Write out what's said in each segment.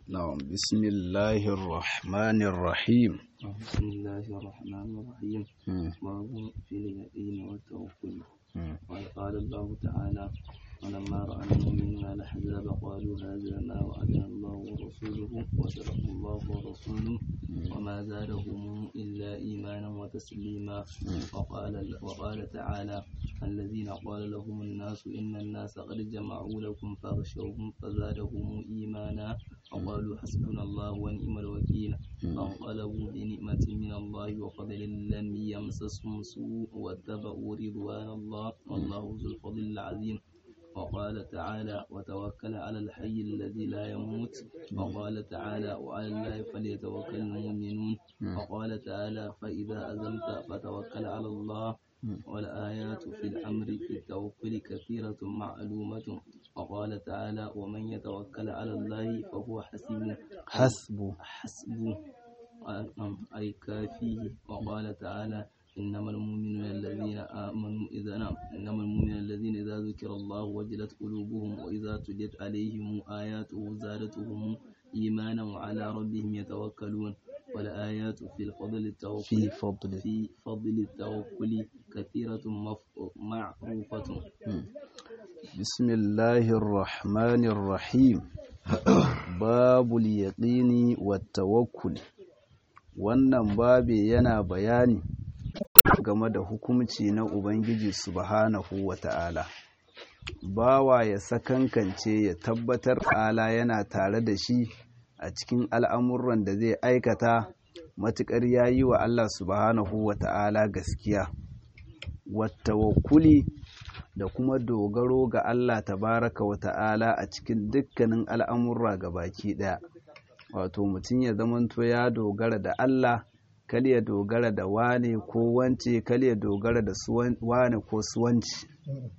نعم بسم الله الرحمن الرحيم بسم الله الرحمن الرحيم مم. باب في اليقين والتوكل مم. وقال الله تعالى ولما رأى المؤمنون الأحزاب قالوا هذا ما وعدنا الله ورسوله وصدق الله ورسوله وما زادهم إلا إيمانا وتسليما وقال وقال تعالى الذين قال لهم الناس إن الناس قد جمعوا لكم فاغشوهم فزادهم إيمانا وقالوا حسبنا الله ونعم الوكيل فانقلبوا بنعمة من الله وفضل لم يمسسهم سوء واتبعوا رضوان الله والله ذو الفضل العظيم وقال تعالى وتوكل على الحي الذي لا يموت وقال تعالى وعلى الله فليتوكل المؤمنون وقال تعالى فإذا أزمت فتوكل على الله والآيات في الأمر في التوكل كثيرة معلومة وقال تعالى ومن يتوكل على الله فهو حسيب حسبه حسبه أي كافيه وقال تعالى إنما المؤمنون الذين آمنوا إذا نعم إنما المؤمنون الذين إذا ذكر الله وجلت قلوبهم وإذا تليت عليهم آياته زادتهم إيمانا وعلى ربهم يتوكلون والآيات في الفضل التوكل في فضله في فضل التوكل كثيرة مف- معروفة بسم الله الرحمن الرحيم باب اليقini والتوكل wannan babi yana bayani game da hukumci na Ubangiji subhanahu wa ta'ala bawa ya sakankance ya tabbatar ala yana tare da shi a cikin al'amuran da zai aikata matuƙar ya yi wa Allah subhanahu wa ta'ala gaskiya wattawakkuli da kuma dogaro ga Allah tabaraka wa ta'ala a cikin dukkanin al'amurra ga baki ɗaya wato mutum ya zamanto ya dogara da Allah kal ya dogara da wane ko wance kal ya dogara da suwan- wane ko suwanci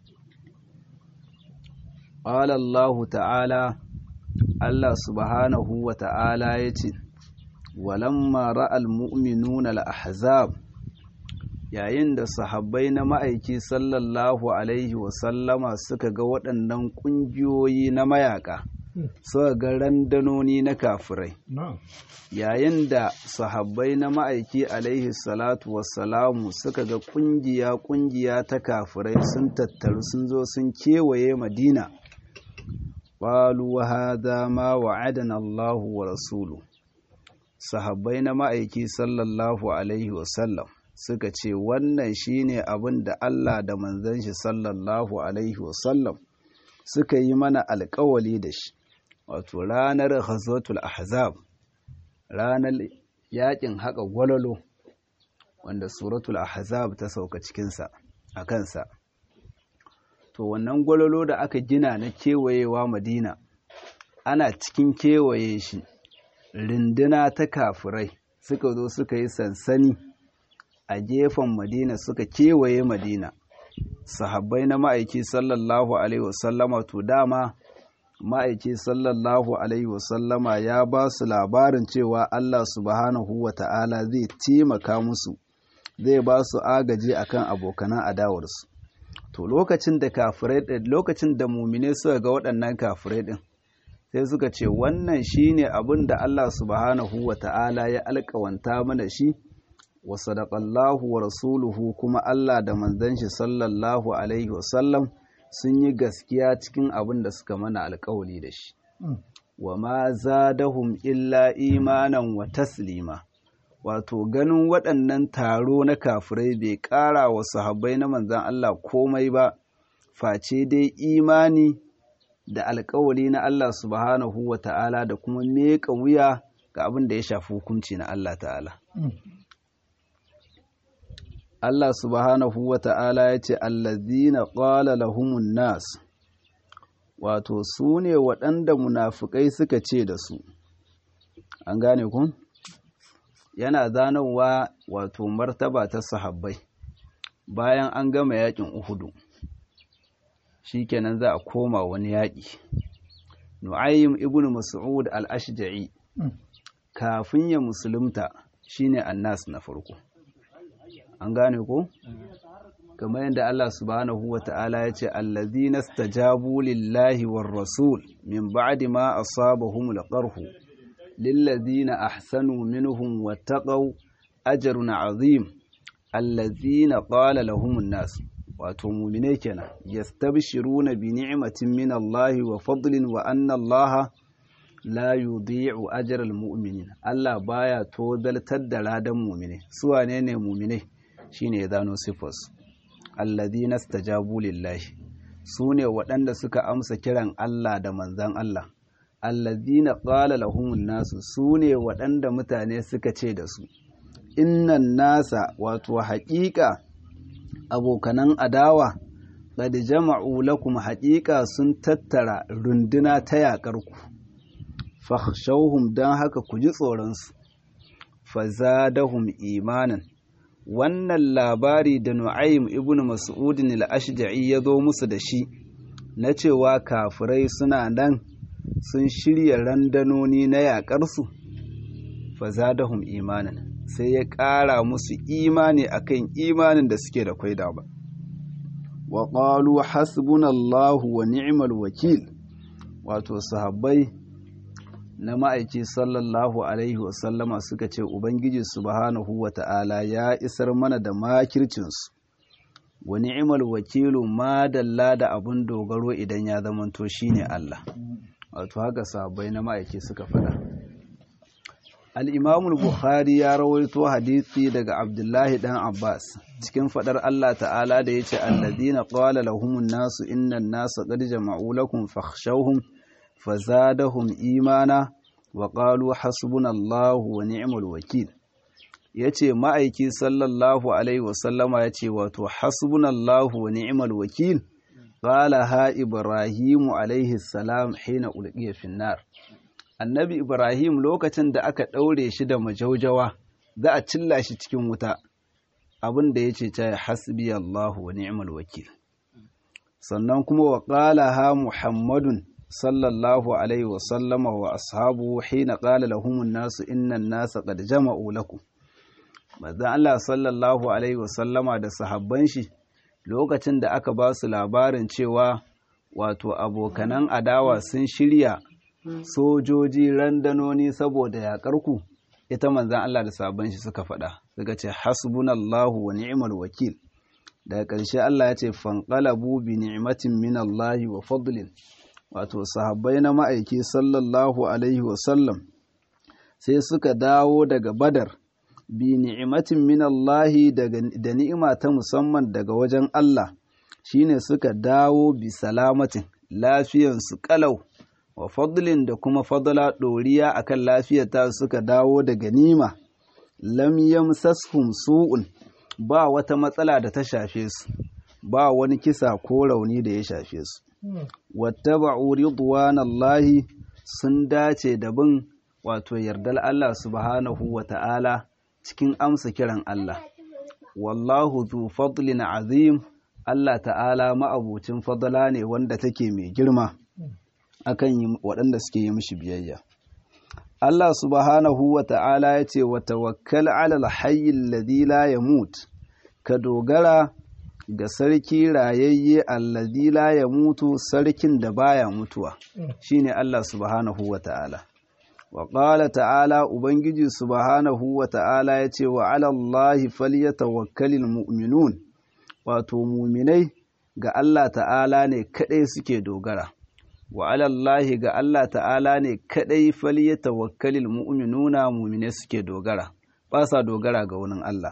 qala Allah ta'ala Allah subhanahu wa ta'ala yace walamma ra'al mu'minuna al-ahzab yayin da sahabbai na ma'aiki sallallahu alaihi wasallama suka ga waɗannan ƙungiyoyi na mayaka suka ga randanoni na kafirai yayin da sahabbai na ma'aiki alaihi salatu wassalamu suka ga ƙungiya-ƙungiya ta kafirai sun tattaru sun zo sun kewaye madina ƙwalu wa hada ma wa'adana Allahu wa rasulu sahabbai na ma'aiki sallallahu alaihi wasallam suka ce wannan shine abin da Allah da manzon shi sallallahu alaihi wasallam suka yi mana alkawali da shi wato ranar ghazwatul ahzab ranar yakin haka gwalolo wanda suratul ahzab ta sauka cikinsa a kansa to wannan gwalolo da aka gina na kewayewa madina ana cikin kewaye shi rinduna ta kafirai suka zo suka yi sansani a gefen madina suka kewaye madina sahabbai na ma'aiki sallallahu alaihi wasallama to dama ma'aiki sallallahu alaihi wasallama ya ba su labarin cewa Allah subhanahu wa ta'ala zai taimaka musu zai ba su agaji akan abokanan adawarsu to lokacin da kafirai ɗin lokacin da mumine suka ga waɗannan kafirai ɗin sai suka ce wannan shine abin da Allah subhanahu wa ta'ala ya alƙawanta mana shi wa sadaqallahu wa rasuluhu kuma Allah da manzon shi sallallahu alaihi wasallam sun yi gaskiya cikin abin da suka mana alkawali da shi wa ma zadahum illa imanan wa taslima wato ganin waɗannan taro na kafirai bai ƙara wa sahabbai na manzan Allah komai ba face dai imani da alkawali na Allah subhanahu wa ta'ala da kuma meƙa wuya ga abin da ya shafi hukunci na Allah ta'ala Allah subhanahu wa ta'ala ya ce, Allazina ƙwala lahumun nas, wato su ne waɗanda munafukai suka ce da su, an gane kun? Yana zanowa wato martaba ta sahabbai, bayan an gama yaƙin Uhudu, shi kenan za a koma wani yaƙi. Nu'ayyim ibn Mas'ud al-Ashja'i, kafin ya musulunta shine annas na farko. an gane ko kamar yadda Allah subhanahu wa ta'ala ya ce allazina stajabu lillahi war rasul min ba'di ma asabahum alqarhu lillazina ahsanu minhum wattaqaw ajrun azim allazina qala lahumun nas wato mu'mine kenan yastabshiruna bi ni'matin min Allah wa fadlin wa anna Allah la yudhi'u ajral mu'minin Allah baya tozaltar da ladan mu'mine su wane ne mu'mine shine ya zano sifas alladhina istajabu lillahi su ne waɗanda suka amsa kiran Allah da manzan Allah alladhina qala lahumun nasu su ne waɗanda mutane suka ce da su innan nasa wato haƙiƙa abokanan adawa qad jama'u lakum haƙiƙa sun tattara runduna ta yaƙarku fakhshawhum dan haka ku ji tsoron su fazadahum imanan wannan labari da Nu'aym ibn Mas'ud al-Ashja'i ya zo musu da shi na cewa kafirai suna nan sun shirya randanoni na yaƙarsu fazadahum imanan sai ya ƙara musu imani akan imanin da suke da kwaida ba wa qalu hasbunallahu wa ni'mal wakil wato sahabbai na ma'aiki sallallahu alaihi wasallama suka ce ubangiji subhanahu wa ta'ala ya isar mana da makircinsu wa ni'mal wakilu ma dalla da abun dogaro idan ya zamanto shine Allah wato haka sahabbai na ma'aiki suka faɗa al'imamul bukhari ya rawaito hadithi daga abdullahi dan abbas cikin fadar allah ta'ala da ya ce alladina qala lahumun nasu innan nasa qad jama'u lakum fakhshawhum fazadahum imana wa qalu hasbunallahu wa ni'mal wakil yace ma'aiki sallallahu alaihi wasallama yace wato hasbunallahu wa ni'mal wakil qala ha ibrahimu alaihi salam hina ulqiya fin nar annabi Ibrahim lokacin da aka ɗaure shi da majaujawa za a cilla shi cikin wuta abin da ya ce ta hasbi Allahu wa ni'mal wakil sannan kuma wa qala ha Muhammadun sallallahu alaihi wa sallama wa ashabu hina qala lahum nasu innan nasa qad jama'u lakum manzo Allah sallallahu alaihi wa sallama da sahabban shi lokacin da aka ba su labarin cewa wato abokanan adawa sun shirya sojoji randanoni saboda yaƙarku ita manzan Allah da sabon shi suka faɗa suka ce hasbunallahu wa ni'mal wakil daga ƙarshe Allah ya ce fanqalabu bi ni'matin min Allah wa fadlin wato sahabbai na ma'aiki sallallahu alaihi wa sallam sai suka dawo daga badar bi ni'matin min Allah da ni'ima ta musamman daga wajen Allah shine suka dawo bi salamatin lafiyansu kalau wa fadlin da kuma fadla ɗoriya akan lafiyata suka dawo da ganima lam yamsashum su'un ba wata matsala da ta shafe su ba wani kisa ko rauni da ya shafe su wattaba'u ridwanallahi sun dace da bin wato yardar Allah subhanahu wa ta'ala cikin amsa kiran Allah wallahu zu fadlin azim Allah ta'ala ma'abucin fadla ne wanda take mai girma akan waɗanda suke yi mishi biyayya. Allah subhanahu wa ta'ala ya ce wa tawakkal alal hayyin ladhi la yamut ka dogara ga sarki rayayye alladhi la yamutu sarkin da baya mutuwa shine Allah subhanahu wa ta'ala wa qala ta'ala ubangiji subhanahu wa ta'ala ya ce wa ala Allahi falyatawakkalul mu'minun wato muminai ga Allah ta'ala ne kadai suke dogara wa alallahi ga Allah ta'ala ne kadai fali ya tawakkalil mu'minuna mu'mine suke dogara ba sa dogara ga wani Allah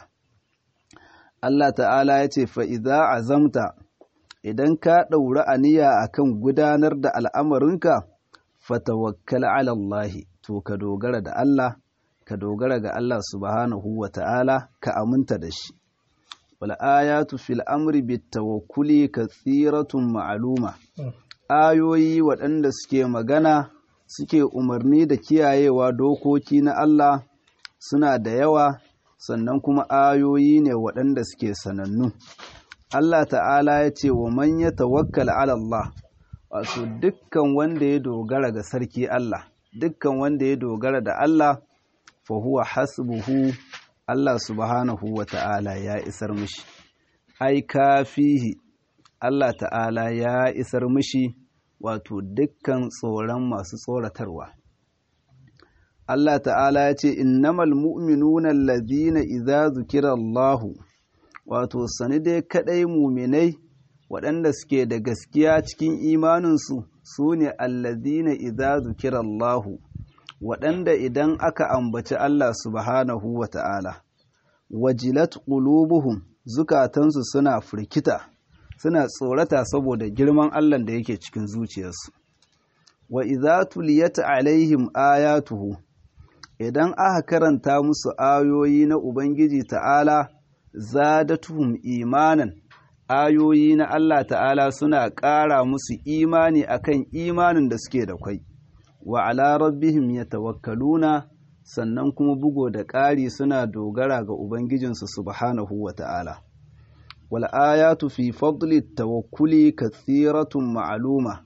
Allah ta'ala ya ce fa idza azamta idan ka ɗauri aniya akan gudanar da al'amarinka fatawakkal ala Allah to ka dogara da Allah ka dogara ga Allah subhanahu wa ta'ala ka aminta da shi wal ayatu fil amri bit tawakkuli kathiratun ma'luma ayoyi waɗanda suke magana suke umarni da kiyayewa dokoki na Allah suna da yawa sannan kuma ayoyi ne waɗanda suke sanannu. Allah ta'ala ya ce wa man ya tawakkal ala Allah wato dukkan wanda ya dogara ga sarki Allah dukkan wanda ya dogara da Allah fa huwa hasbuhu Allah subhanahu wa ta'ala ya isar mishi ai kafihi Allah ta'ala ya isar mishi wato dukkan tsoron masu tsoratarwa. Allah ta'ala ya ce innamal mu'minuna allazina idza zukira Allahu wato sani dai kadai muminai waɗanda suke da gaskiya cikin imaninsu su ne allazina idza zukira Allahu waɗanda idan aka ambaci Allah subhanahu wa ta'ala wajilat qulubuhum zukatansu suna firkita suna tsorata saboda girman Allah da yake cikin zuciyarsu wa idza tuliyat alaihim ayatuhu idan aka karanta musu ayoyi na Ubangiji ta'ala zadatuhum imanan ayoyi na Allah ta'ala suna ƙara musu imani akan imanin da suke da kwai wa ala rabbihim yatawakkaluna sannan kuma bugo da ƙari suna dogara ga Ubangijinsu subhanahu wa ta'ala wal ayatu fi fadli tawakkuli kathiratun ma'aluma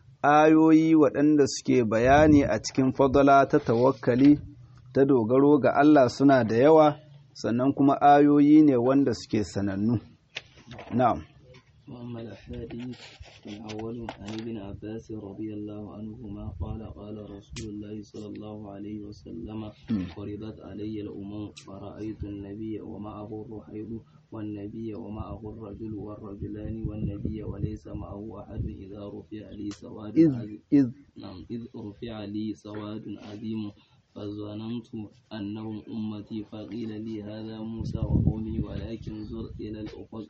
ayoyi waɗanda suke bayani a cikin fadala ta tawakkali ta dogaro ga Allah suna da yawa sannan kuma ayoyi ne wanda suke sanannu na'am وأما الأحاديث الأول عن ابن عباس رضي الله عنهما قال قال رسول الله صلى الله عليه وسلم فرضت علي الأمم فرأيت النبي ومعه الرحيض والنبي ومعه الرجل والرجلان والنبي وليس معه أحد إذا رفع لي سواد إذ عظيم إذ نعم إذ رفع لي سواد عظيم فظننت أنهم أمتي فقيل لي هذا موسى وقومي ولكن زر إلى الأفق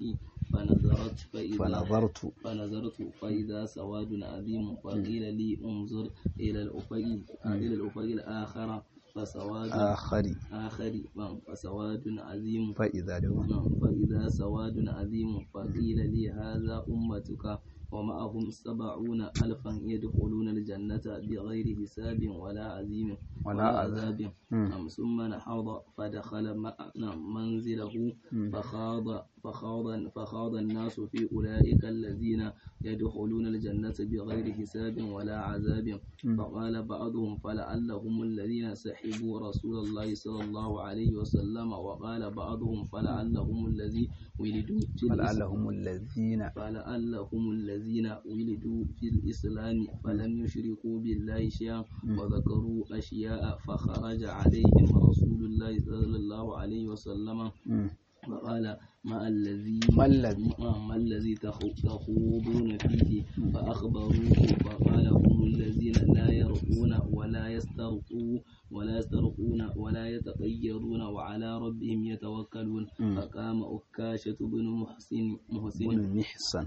فنظرت فإذا فنظرت فنظرت فإذا سواد عظيم فقيل لي انظر إلى الأفق إلى الأفق الآخر فسواد آخر آخر فسواد عظيم فإذا دوا نعم، فإذا سواد عظيم فقيل لي هذا أمتك ومعهم سبعون ألفا يدخلون الجنة بغير حساب ولا عظيم ولا عذاب. مم. نعم، ثم نحض فدخل م- نعم، منزله فخاض فخاض فخاض الناس في أولئك الذين يدخلون الجنة بغير حساب ولا عذاب فقال بعضهم فلعلهم الذين سحبوا رسول الله صلى الله عليه وسلم وقال بعضهم فلعلهم الذي ولدوا في الإسلام فلعلهم الذين فلعلهم الذين ولدوا في الإسلام فلم يشركوا بالله شيئا وذكروا أشياء فخرج عليهم رسول الله صلى الله عليه وسلم مم. فقال ما الذي ما الذي ما الذي تخو- تخوضون فيه فأخبروه فقال هم الذين لا يرقون ولا يسترقوا ولا يسترقون ولا يتطيرون وعلى ربهم يتوكلون فقام أكاشة بن محسن محسن بن محسن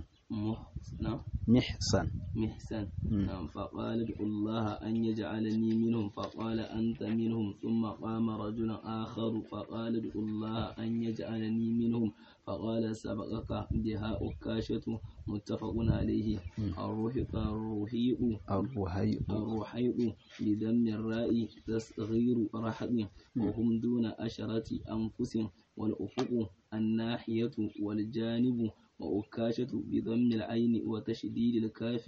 محسن محسن محسن نعم فقال ادعوا الله أن يجعلني منهم فقال أنت منهم ثم قام رجل آخر فقال ادعوا الله أن يجعلني منهم فقال سبقك بها أكاشة متفق عليه الرهيق الرهيق الرهيء الرحيق بدم الراء تصغير رحم وهم دون أشرة أنفس والأفق الناحية والجانب وأكاشة بضم العين وتشديد الكاف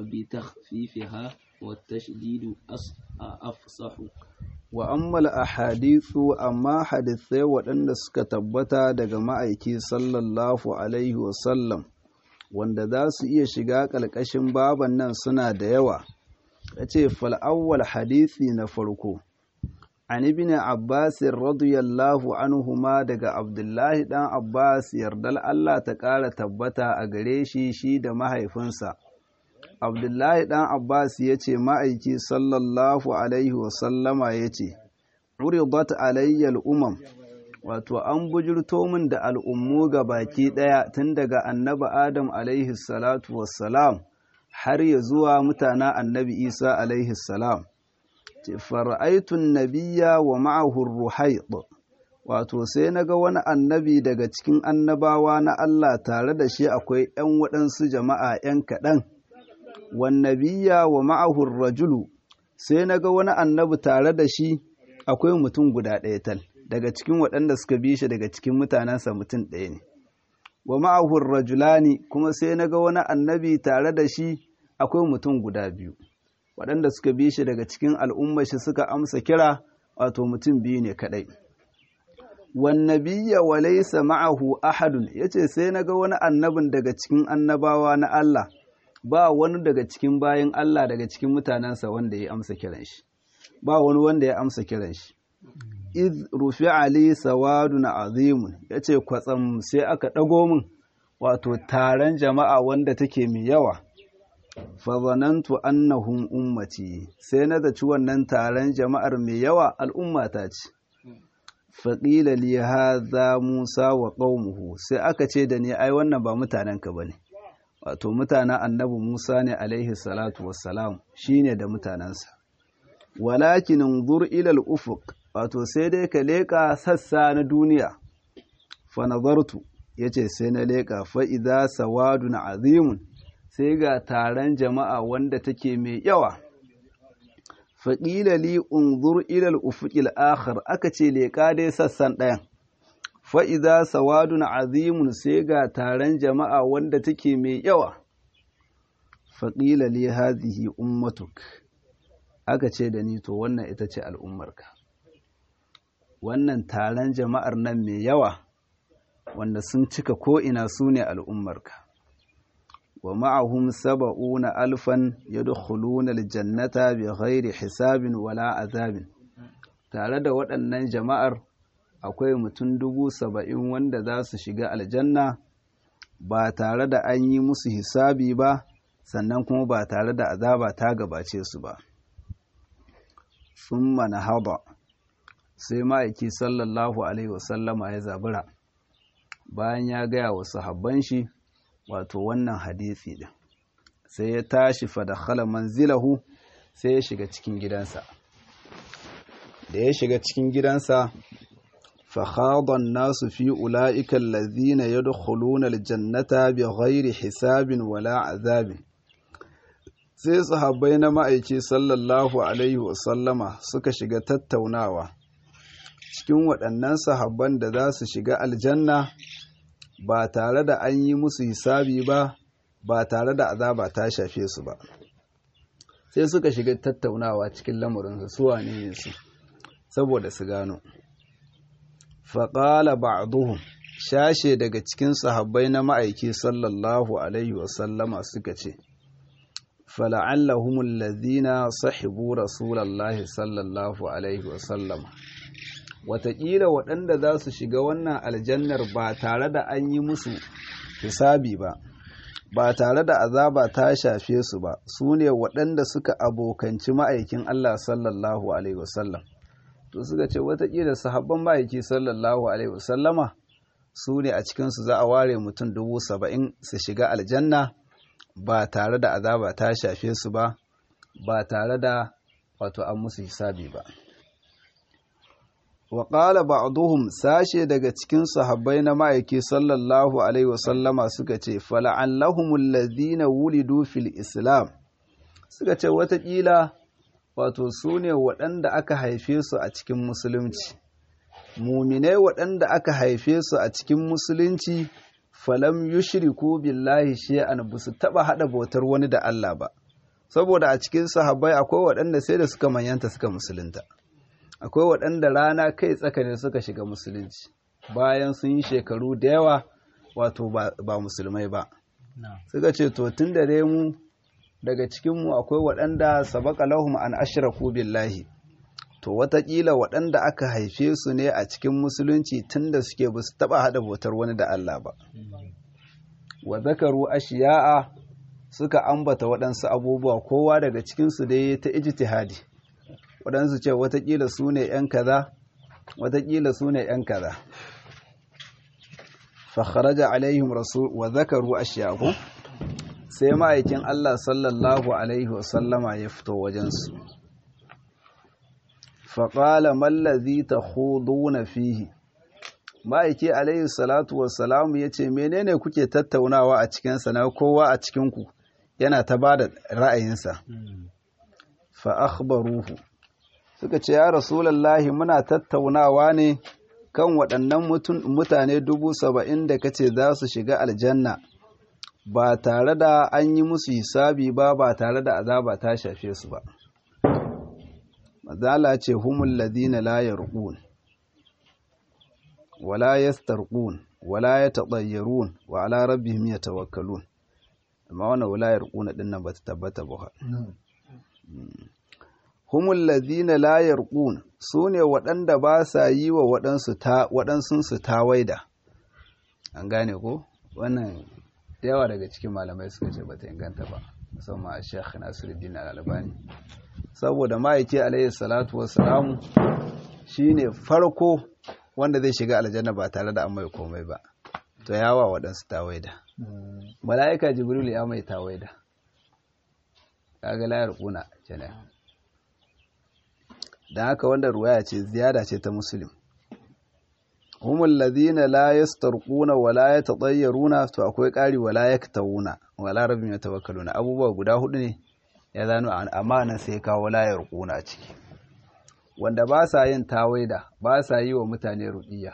وبتخفيفها والتشديد أص- أفصح wa ammal ahadithu amma hadithai waɗanda suka tabbata daga ma'aiki sallallahu alaihi wasallam wanda za su iya shiga ƙalƙashin baban nan suna da yawa ya ce fal'awwal hadithi na farko an ibn abbas radiyallahu anhuma daga abdullahi ɗan abbas yardal allah ta ƙara tabbata a gare shi shi da mahaifinsa abdullahi ɗan abbas ya ce ma'aiki sallallahu alaihi wasallama ya ce uridat alayyal umam wato an bujurto min da al'ummu ga baki ɗaya tun daga annabi adam alaihi salatu wassalam har ya zuwa mutana annabi isa alaihi salam ce fara'aitun nabiya wa ma'ahur ruhaid wato sai na ga wani annabi daga cikin annabawa na Allah tare da shi akwai ‘yan waɗansu jama'a ‘yan kaɗan’ wannabiya wa ma'ahur rajulu sai na ga wani annabi tare da shi akwai mutum guda ɗaya tal daga cikin waɗanda suka bi shi daga cikin mutanensa mutum ɗaya ne wa ma'ahur rajulani kuma sai na ga wani annabi tare da shi akwai mutum guda biyu waɗanda suka bi shi daga cikin al'ummar shi suka amsa kira wato mutum biyu ne kaɗai wannabiya wa laysa ma'ahu ahadun yace sai na ga wani annabin daga cikin annabawa na Allah ba wani daga cikin bayan Allah daga cikin mutanensa wanda ya amsa kiran shi ba wani wanda ya amsa kiran shi iz rufi ali sawadun azimun ya ce kwatsam sai aka ɗago min wato taron jama'a wanda take mai yawa fazanantu annahum ummati sai na zaci wannan taron jama'ar mai yawa al'ummata ce faƙila li hadha musa wa qaumuhu sai aka ce da ni ai wannan ba mutanenka bane wato mutanen annabi musa ne alaihi salatu wassalam shine da mutanensa walakin unzur ila al-ufuq wato sai dai ka leƙa sassa na duniya fa nazartu yace sai na leƙa fa idza sawadun azimun sai ga taron jama'a wanda take mai yawa faƙila li unzur ila al-ufuq al-akhar aka ce leƙa dai sassan ɗayan fa idza sawadun azimun sai ga taron jama'a wanda take mai yawa faƙila li hadhihi ummatuk aka ce da ni to wannan ita ce al'ummarka wannan taron jama'ar nan mai yawa wanda sun cika ko'ina su ne al'ummarka wa ma'ahum saba'una alfan ya dukhuluna aljannata bi ghairi hisabin wala azabin tare da waɗannan jama'ar akwai mutum dubu saba'in wanda za su shiga aljanna ba tare da an yi musu hisabi ba sannan kuma ba tare da azaba ta gabace su ba sun haba sai ma'aiki sallallahu alaihi wasallama ya zabura bayan ya gaya wa sahabban shi wato wannan hadisi din sai ya tashi fa dakhala manzilahu sai ya shiga cikin gidansa da ya shiga cikin gidansa fa khada an-nasu fi ulaika allazina yadkhuluna al-jannata bighairi hisabin wala azabin sai sahabbai na ma'aiki sallallahu alaihi wasallama suka shiga tattaunawa cikin waɗannan sahabban da za su shiga aljanna ba tare da an yi musu hisabi ba ba tare da azaba ta shafe su ba sai suka shiga tattaunawa cikin lamarinsu su wane ne su saboda su gano faƙala ba'duhum shashe daga cikin sahabbai na ma'aiki sallallahu alaihi wasallama suka ce fala'allahum allazina sahibu rasulallahi sallallahu alaihi wasallama wataƙila waɗanda za su shiga wannan aljannar ba tare da an yi musu hisabi ba ba tare da azaba ta shafe su ba su ne waɗanda suka abokanci ma'aikin Allah sallallahu alaihi wasallam to suka ce wataƙila sahabban ma'aiki sallallahu alaihi wasallama su ne a cikinsu za a ware mutum dubu saba'in su shiga aljanna ba tare da azaba ta shafe su ba ba tare da wato an musu hisabi ba wa ƙala ba'duhum sashe daga cikin sahabbai na ma'aiki sallallahu alaihi wasallama suka ce fala'allahumul ladina wulidu fil islam suka ce watakila wato su ne waɗanda aka haife su a cikin musulunci muminai waɗanda aka haife su a cikin musulunci falam yushriku billahi shay'an ba su taɓa haɗa bautar wani da Allah ba saboda a cikin sahabbai akwai waɗanda sai da suka manyanta suka musulunta akwai waɗanda rana kai tsakane suka shiga musulunci bayan sun yi shekaru da yawa wato ba musulmai ba suka ce to tun da dai mu daga cikinmu akwai waɗanda sabaka lahum an ashraku billahi to watakila waɗanda aka haife su ne a cikin musulunci tun da suke ba su taɓa haɗa bautar wani da Allah ba wa zakaru ashiya'a suka ambata waɗansu abubuwa kowa daga cikinsu dai ta ijtihadi waɗansu ce watakila su ne ‘yan kaza watakila su ne ‘yan kaza fakharaja alaihim rasul wa zakaru ashiyaku sai ma'aikin Allah sallallahu alaihi wasallama ya fito wajensu faƙala mallazi ta na fihi ma'aiki alaihi salatu wassalamu ya ce menene kuke tattaunawa a cikinsa na kowa a cikinku yana ta ba da ra'ayinsa fa akhbaruhu suka ce ya rasulallahi muna tattaunawa ne kan waɗannan mutane dubu saba'in da kace za su shiga aljanna ba tare da an yi musu hisabi ba ba tare da azaba ta shafe su ba mazala ce humul ladina la yarqun wala yastarqun wala yatatayyarun wa ala rabbihim yatawakkalun amma wannan wala yarquna din nan bata tabbata ba humul ladina la yarqun su ne waɗanda ba sa yi wa waɗansunsu tawaida an gane ko wannan yawa daga cikin malamai suka ce bata inganta ba musamman a shekh nasiruddin al-albani saboda ma'aiki alayhi salatu wassalamu shine farko wanda zai shiga aljanna ba tare da an mai komai ba to yawa waɗansu tawaida mala'ika jibril ya mai tawaida kaga layar kuna kenan dan haka wanda ruwaya ce ziyada ce ta muslim humul ladina la yastarquna wa la yatatayyaruna to akwai ƙari wa la yaktawuna wa la rabbim yatawakkaluna abubuwa guda hudu ne ya zano amma nan sai kawo la yarquna a ciki wanda ba sa yin tawaida ba sa yi wa mutane ruqiyya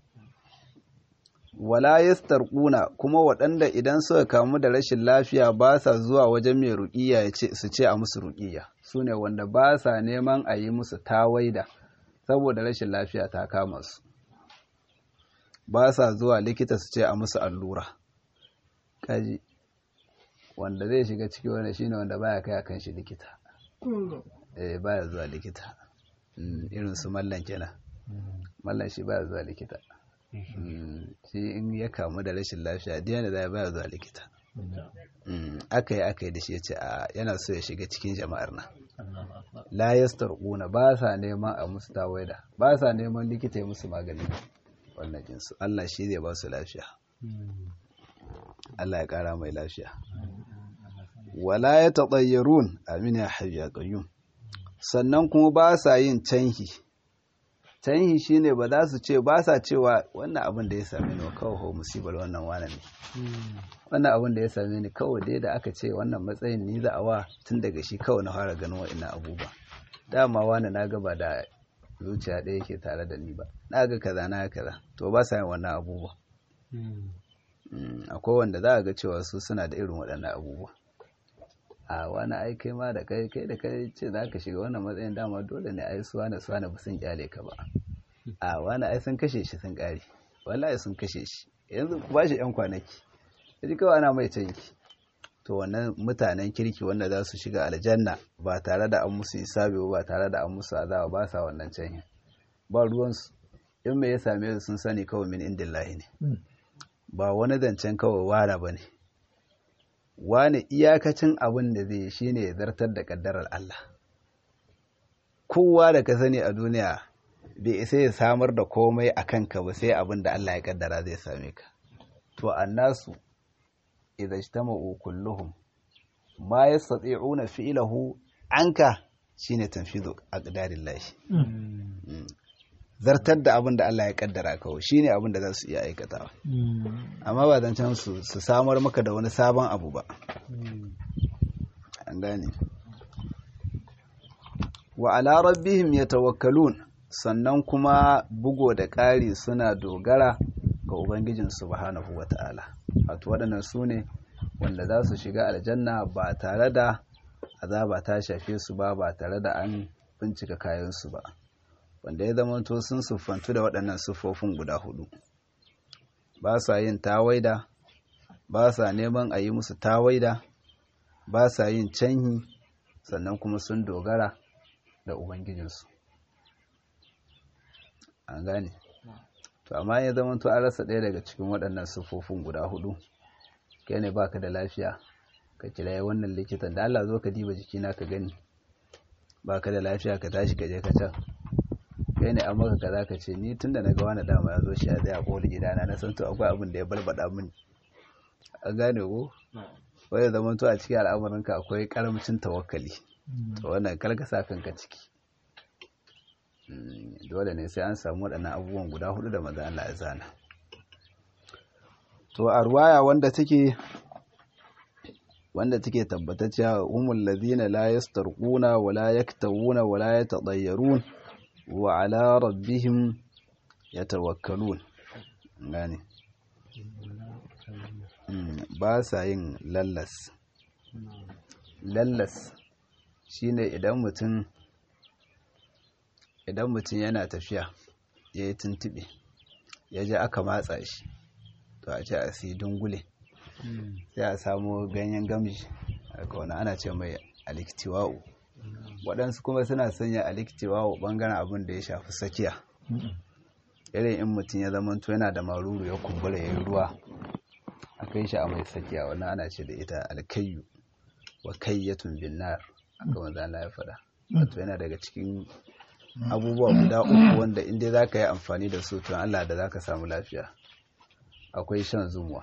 wala yastarquna kuma waɗanda idan suka kamu da rashin lafiya ba sa zuwa wajen mai ruqiyya su ce a musu ruqiyya sune wanda ba sa neman a yi musu tawaida saboda rashin lafiya ta kama su ba sa zuwa likita su ce a musu allura kaji wanda zai shiga ciki wanda shine wanda baya kai akan shi likita eh baya zuwa likita irin su mallan kenan mallan shi baya zuwa likita shi in ya kamu da rashin lafiya diya da baya zuwa likita aka yi aka yi da shi ya ce a yana so ya shiga cikin jama'ar nan la yastarquna ba sa neman a musu tawaida ba sa neman likita ya musu magani wannan jinsu Allah shi zai ba su lafiya Allah ya kara mai lafiya wala ya taɗayyarun amin ya hayyu ya qayyum sannan kuma ba sa yin canhi canhi shine ba za su ce ba sa cewa wannan abin da ya same ni kawai ho musibar wannan wani ne wannan abin da ya same ni kawai dai da aka ce wannan matsayin ni za a wa tun daga shi kawai na fara ganin wa'annan abubuwa dama wani na gaba da zuciya ɗaya ke tare da ni ba na ga kaza na kaza to ba sa yin wannan abubuwa akwai wanda za a ga cewa su suna da irin waɗannan abubuwa a wani ai kai ma da kai kai da kai ce za ka shiga wannan matsayin dama dole ne ai suwa na suwa na ba sun kyale ka ba a wani ai sun kashe shi sun ƙare wallahi sun kashe shi yanzu ku ba shi yan kwanaki yaji kawai ana mai canki to wannan mutanen kirki wanda za su shiga aljanna ba tare da an musu isabi ba tare da an musu azaba ba sa wannan canyin ba ruwansu in me ya same su sun sani kawai min indillahi ne ba wani zancen kawai wara ba ne wani iyakacin abin da zai shi ne zartar da kaddarar Allah kowa da ka sani a duniya bai isa ya samar da komai a kanka ba sai abin da Allah ya kaddara zai same ka to annasu idza ijtama'u kulluhum ma yastati'una fi'lahu anka shine tanfidu aqdarillah zartar da abin da Allah ya kaddara kawai shine abin da za su iya aikatawa amma ba zancen su su samar maka da wani sabon abu ba an gane wa ala rabbihim yatawakkalun sannan kuma bugo da ƙari suna dogara ga ubangijin subhanahu wata'ala wato waɗannan su ne wanda za su shiga aljanna ba tare da azaba ta shafe su ba ba tare da an bincika kayansu ba wanda ya zamanto sun siffantu da waɗannan siffofin guda hudu ba sa yin tawaida ba sa neman a yi musu tawaida ba sa yin canhi sannan kuma sun dogara da ubangijinsu an gane to amma ya zamanto an rasa ɗaya daga cikin waɗannan siffofin guda hudu kai ne baka da lafiya ka kiraye wannan likitan da Allah zo ka diba jikina ka gani baka da lafiya ka tashi ka je ka can kai ne an maka kaza ka ce ni tunda na ga wani dama ya zo shi a tsaya kowar gidana na san to akwai abin da ya balbada mini an gane ko wanda zaman to a cikin al'amuranka akwai karamcin tawakkali to wannan kar ka sa kanka ciki dole ne sai an samu waɗannan abubuwan guda hudu da maza Allah ya zana to a ruwaya wanda take wanda take tabbatacciya humul ladina la yastarquna wa la yaktawuna wa la yatadayyarun wa ala rabbihim yatawakkalun gane ba sa yin lallas lallas shine idan mutum idan mutum yana tafiya ya yi tuntube ya ji aka matsa shi to a ce a si dungule sai a samu ganyen gamji aka wani ana ce mai aliktiwa'u waɗansu kuma suna sanya alikcewa wa ɓangaren abin da ya shafi sakiya irin in mutum ya zama to yana da maruru ya kumbura ya yi ruwa a kai shi a mai sakiya wannan ana ce da ita alkayyu wa kayyatun binnar aka manzo Allah ya faɗa wato yana daga cikin abubuwa guda uku wanda in dai zaka yi amfani da su to Allah da zaka samu lafiya akwai shan zumuwa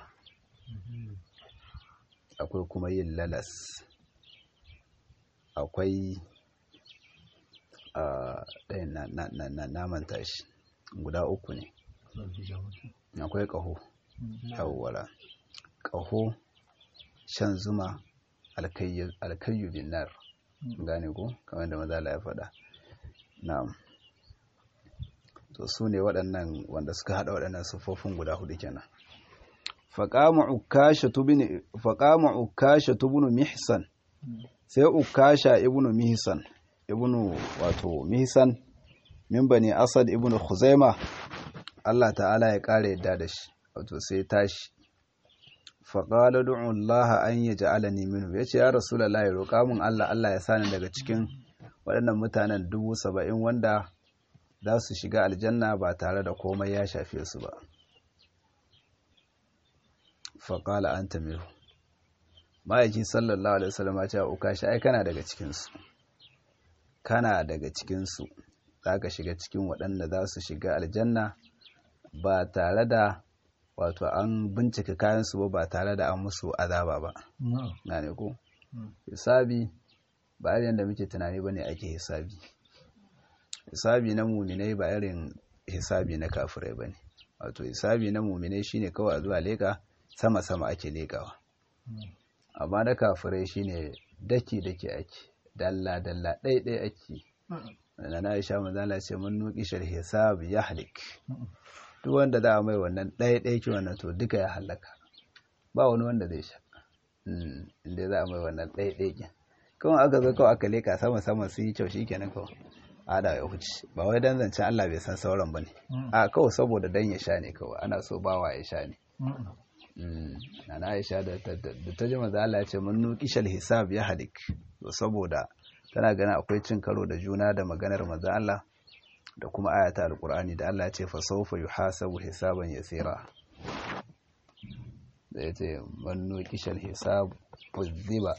akwai kuma yin lalas akwai ɗayan naman tashi guda uku ne akwai ƙaho yawwala ƙaho shan zuma alkayyu bin nar gane ko kamar da mazala ya faɗa na'am to su ne waɗannan wanda suka haɗa waɗannan siffofin guda hudu kenan faƙama ukasha tubunu mihsan sai ukasha ibnu mihsan ibnu wato mihsan min bani asad ibnu khuzaima Allah ta'ala ya ƙara yadda da shi wato sai tashi faƙala du'un Allah an yi ja'alani minhu ya ce ya rasulallah ya roƙa mun Allah Allah ya sani daga cikin waɗannan mutanen dubu saba'in wanda za su shiga aljanna ba tare da komai ya shafe su ba faƙala an tamiru ma'aiki sallallahu alaihi wasallam ya ce uka shi ai kana daga cikinsu kana daga cikinsu za ka shiga cikin waɗanda za su shiga aljanna ba tare da wato an bincika kayansu ba ba tare da an musu azaba ba na ne ko hisabi ba irin da muke tunani ba ne ake hisabi hisabi na muminai ba irin hisabi na kafirai ba ne wato hisabi na muminai shine kawai a zuwa leka sama-sama ake lekawa amma na kafirai shine daki-daki ake dalla-dalla ɗaiɗai ake na na isha manzala ce mun nuki shar hisab ya halik duk wanda za a mai wannan ɗaiɗai ki wannan to duka ya halaka ba wani wanda zai sha inda za a mai wannan ɗaiɗai ki kawai aka zo kawai aka leka sama-sama su yi kyau shi kenan kawai ada ya huce ba wai dan zancen Allah bai san sauran bane a kawai saboda dan ya sha ne kawai ana so bawa ya sha ne na Aisha da ta ji maza Allah ya ce mun nuqishal hisab ya halik to saboda tana ganin akwai cin karo da juna da maganar maza Allah da kuma ayata alqur'ani da Allah ya ce fa sawfa yuhasabu hisaban yasira da ya ce mun nuqishal hisab uzziba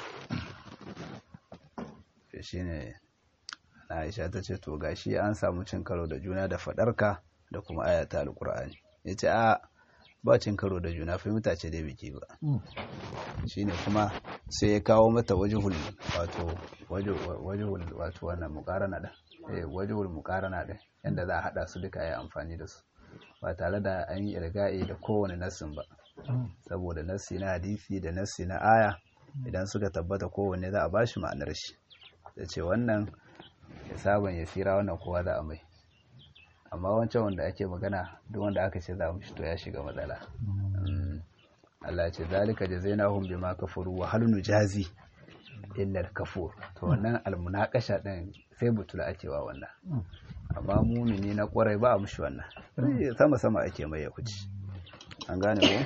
shine Aisha ta ce to gashi an samu cin karo da juna da fadarka da kuma ayata alqur'ani yace a ba cin karo da juna fahimta ce dai biki ba shine kuma sai ya kawo mata wajhul wato wajhul wato wannan muqarana da eh wajhul muqarana da yanda za a hada su duka yi amfani da su ba tare da an yi irga'i da kowane nassin ba saboda nassi na hadisi da nassi na aya idan suka tabbata kowanne za a bashi ma'anar shi da ce wannan sabon ya tsira wannan kowa za a mai amma wancan wanda ake magana duk wanda aka ce za mu to ya shiga matsala Allah ce zalika jazainahum bima kafaru wa hal nujazi illa kafur to wannan almunaqasha din sai butula ake wa wannan amma mumini na kwarai ba mushi wannan sama sama ake mai ya kuci an gane ko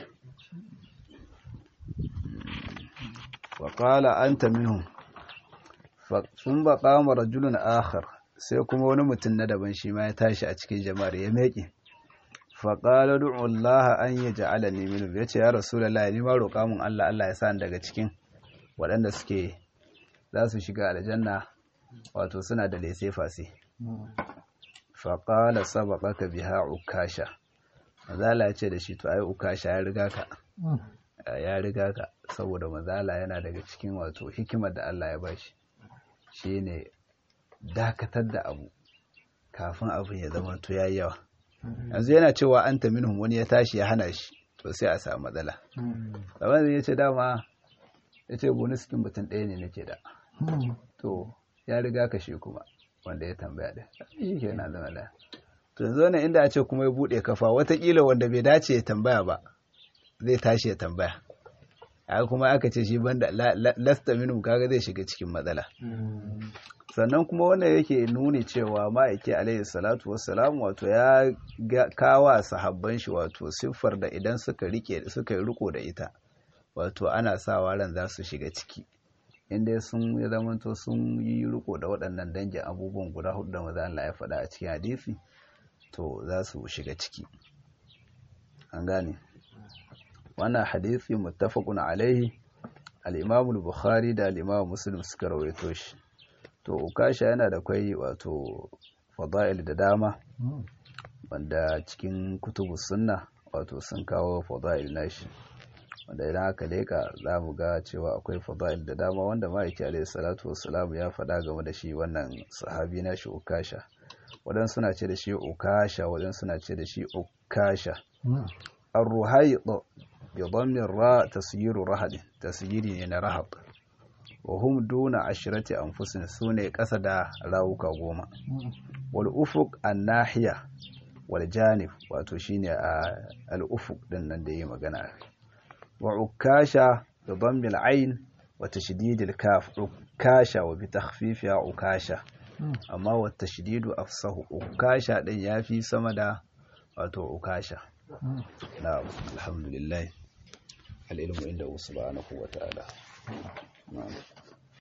wa qala anta minhum sun ba kama rajulun akhar sai kuma wani mutum na daban shi ma ya tashi a cikin jama'ar ya meƙe faƙalar Allah an yi ja'ala ne minu ya ce ya rasulallah ni ma roƙa mun Allah Allah ya sa daga cikin waɗanda suke za su shiga aljanna wato suna da lese fasi faƙala sabaka ka biha ukasha mazala ya ce da shi to ai ukasha ya riga ka ya riga ka saboda mazala yana daga cikin wato hikimar da Allah ya bashi shine dakatar da abu kafin abin ya zama to yayi yawa yanzu yana cewa an ta minhum wani ya tashi ya hana shi to sai a samu matsala kamar ya ce dama ya ce bonus ɗin mutum ɗaya ne nake da to ya riga ka shi kuma wanda ya tambaya da shi ke na zama da to yanzu wannan inda a ce kuma ya buɗe kafa watakila wanda bai dace ya tambaya ba zai tashi ya tambaya a kuma aka ce shi banda lasta minhum kaga zai shiga cikin matsala sannan kuma wannan yake nuni cewa ma'aiki alaihi salatu wassalam wato ya kawa sahabban shi wato siffar da idan suka rike suka riko da ita wato ana sawa ran za su shiga ciki inda sun ya zamanto sun yi riko da waɗannan dangin abubuwan guda hudu da maza Allah ya faɗa a cikin hadisi to za su shiga ciki an gane wannan hadisi muttafaqun alaihi al-Imam al-Bukhari da al-Imam Muslim suka rawaito shi to ukasha yana da kai wato fada'il da dama wanda cikin kutubu sunna wato sun kawo fada'il nashi wanda idan aka leka za mu ga cewa akwai fada'il da dama wanda ma'aiki alaihi salatu wassalam ya faɗa game da shi wannan sahabi nashi ukasha wadan suna ce da shi ukasha wadan suna ce da shi ukasha ar-ruhayt bi dhammi ra tasyiru rahad tasyiri ne na rahab wa hum duna ashrati anfusin sune kasa da rawuka goma wal ufuq an-nahiya wal janib wato shine al ufuq din nan da yi magana wa ukasha bi dhammi al-ayn wa tashdid al-kaf ukasha wa bi takhfifiha ukasha amma wa tashdidu afsahu ukasha din yafi sama da wato ukasha na'am alhamdulillah al-ilmu inda subhanahu wa ta'ala na'am